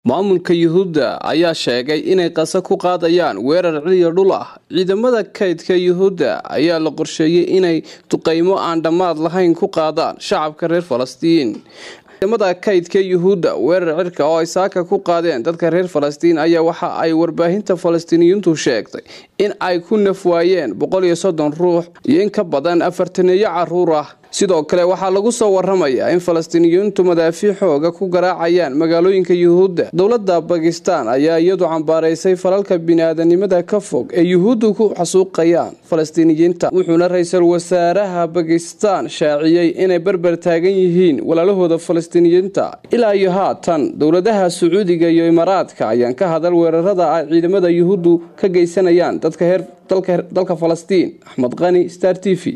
maamulka yuhuudda ayaa sheegay inay qase ku qaadayaan weerar ciliya dhul ah ciidamada kaydka yuhuudda ayaa la qorsheeyey inay duqeymo aan dhammaad lahayn ku qaadaan shacabka reer falastiin ciidamada kaydka yuhuudda weerar cirka oo ay saaka ku qaadeen dadka reer falastiin ayaa waxa ay warbaahinta falastiiniyiintu sheegtay in ay ku nafwaayeen boqol iyo soddon ruux iyo in ka badan afartaneeyo caruur ah sidoo kale waxaa lagu soo waramayaa in falastiiniyiintu madaafiic xooga ku garaacayaan magaalooyinka yuhuudda dowladda bakistan ayaa iyadu cambaaraysay falalka bini-aadanimada ka fog ee yuhuuddu ku xasuuqayaan falastiiniyiinta wuxuuna ra-iisul wasaaraha bakistan shaaciyey inay berber taagan yihiin walaalahooda falastiiniyiinta ilaa iyo haatan dowladaha sacuudiga iyo imaaraadka ayaan ka hadal weerarada ay ciidamada yuhuuddu ka geysanayaan dadka dalka falastiin axmed qani star t v